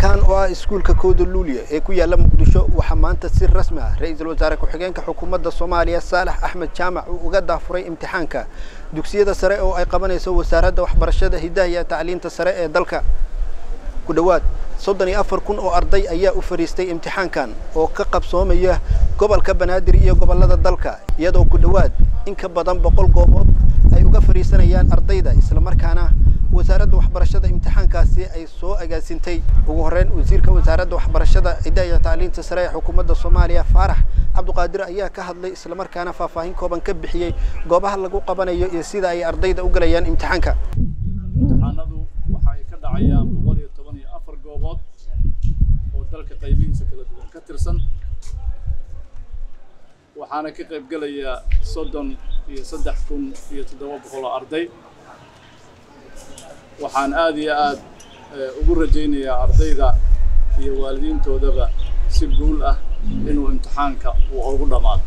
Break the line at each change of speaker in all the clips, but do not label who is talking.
imtixaankan oo ah iskuulka kooda luuliya ee ku yaalla muqdisho waxaa maanta si rasmi ah ra-iisul wasaare ku-xigeenka xukuumadda soomaaliya saalax axmed jaamac uu uga daafuray imtixaanka dugsiyada sare oo ay qabanayso wasaaradda waxbarashada hidaha iyo tacliinta sare ee dalka ku dhowaad soddon iyo afar kun oo arday ayaa u fadhiistay imtixaankan oo ka qabsoomaya gobolka banaadir iyo gobollada dalka iyadoo ku dhowaad in ka badan boqol goobood ay uga fadhiisanayaan ardayda islamarkaana wasaaradda waxbarashada imtixaankaasi ay soo agaasintay ugu horreyn wasiirka wasaaradda waxbarashada hidaha iyo tacliinta sare ee xukuumadda soomaaliya faarax cabduqaadir ayaa ka hadlay islamarkaana faahfaahin kooban ka bixiyey goobaha lagu qabanayo iyo sida ay ardayda u galayaan imtixaanka
imtixaanadu waxa ay ka dhacayaan boqol iyo toban iyo afar goobood oo dalka qaybihiisa kala duwan ka tirsan waxaana ka qayb gelaya soddon iyo saddex kun iyo toddoba boqol oo arday waxaan aada iyo aad ugu rajaynayaa ardayda iyo waalidiintoodaba si guul ah inuu imtixaanka uu ugu dhammaado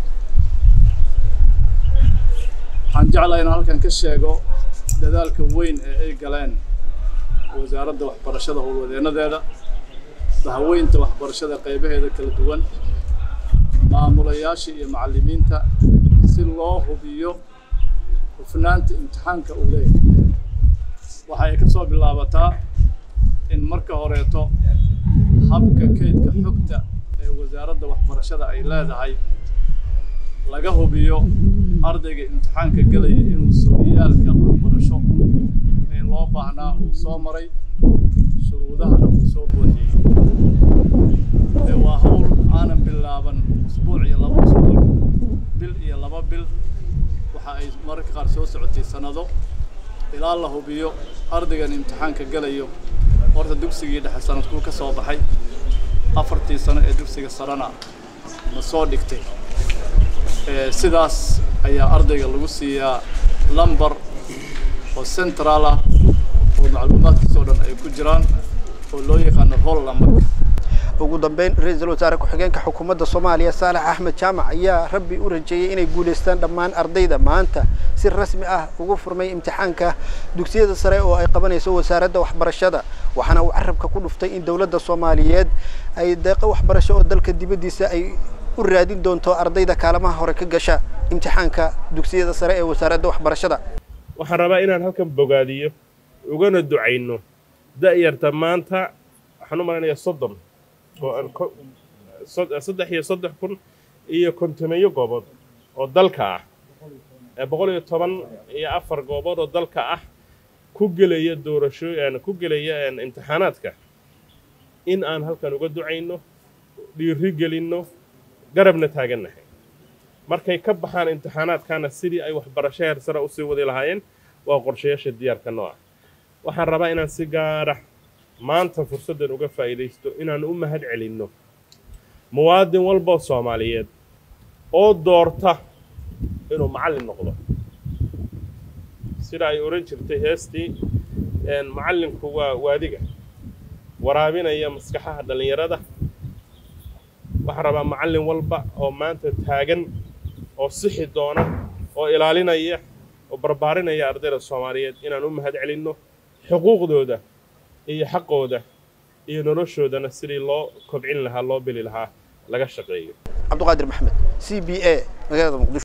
waxaan jeclahay inaan halkan ka sheego dadaalka weyn ee ay galeen wasaaradda waxbarashada howlwadeennadeeda dahaweynta waxbarashada qaybaheeda kala duwan maamulayaasha iyo macallimiinta si loo hubiyo hufnaanta imtixaanka uu leeyahay waxa ay ka soo bilaabataa in marka horeeto habka kaydka xogta ee wasaaradda waxbarashada ay leedahay laga hubiyo ardayga imtixaanka gelaya inuu sooyaalka waxbarasho ee loo baahnaa uu soo maray shuruudahana uu soo buuxiyey ee waa hawl aanan bilaaban usbuuc iyo laba usbuuc bil iyo laba bil waxa ay mararka qaar soo socotay sannado ilaa la hubiyo ardaygan imtixaanka gelayo horta dugsigii dhexe sanadkuu ka soo baxay afartii sano ee dugsiga sarena ma soo dhigtay sidaas ayaa ardayga lagu siiyaa lamber oo central ah oo macluumaadkiisoo dhan ay ku jiraan oo loo yaqaano roll numberka
ugu dambeyn ra-iisul wasaare ku-xigeenka xukuumadda soomaaliya saalax axmed jaamac ayaa rabbi u rajeeyey inay guulaystaan dhammaan ardayda maanta si rasmi ah ugu furmay imtixaanka dugsiyada sare oo ay qabanayso wasaaradda waxbarashada waxaana uu carabka ku dhuftay in dowladda soomaaliyeed ay deeqo waxbarasho oo dalka dibaddiisa ay u raadin doonto ardayda kaalmaha hore ka gasha imtixaanka dugsiyada sare ee wasaaradda waxbarashada
waxaan rabaa inaan halkan bogaadiyo ugana ducayno da'yarta maanta waxaan u malaynayaa soddon saddex iyo saddex kun iyo kontomeeyo goobood oo dalka ah boqol iyo toban iyo afar goobood oo dalka ah ku gelaya doorasho ku gelaya imtixaanaadka in aan halkan uga ducayno dhiiri gelinno garabna taagannahay markay ka baxaan imtixaanaadkana sidii ay waxbarasho heer sare usii wadi lahaayeen waa qorshayaasha diyaarka noo ah waxaan rabaa inaan si gaara maanta fursaddan uga faa'iidaysto inaan u mahad celinno muwaadin walboo soomaaliyeed oo doorta inuu macallin noqdo sida ay odhan jirtay heestii macallinku waa waadiga waraabinaya maskaxaha dhallinyarada waxaan rabaa macallin walba oo maanta taagan oo sixi doona oo ilaalinaya oo barbaarinaya ardayda soomaaliyeed inaan u mahad celinno xuquuqdooda iyo xaqooda iyo noloshoodana sidii loo kobcin lahaa loo beli lahaa laga shaqeeyo
cabduqaadir maxamed c b a magaalada muqdisho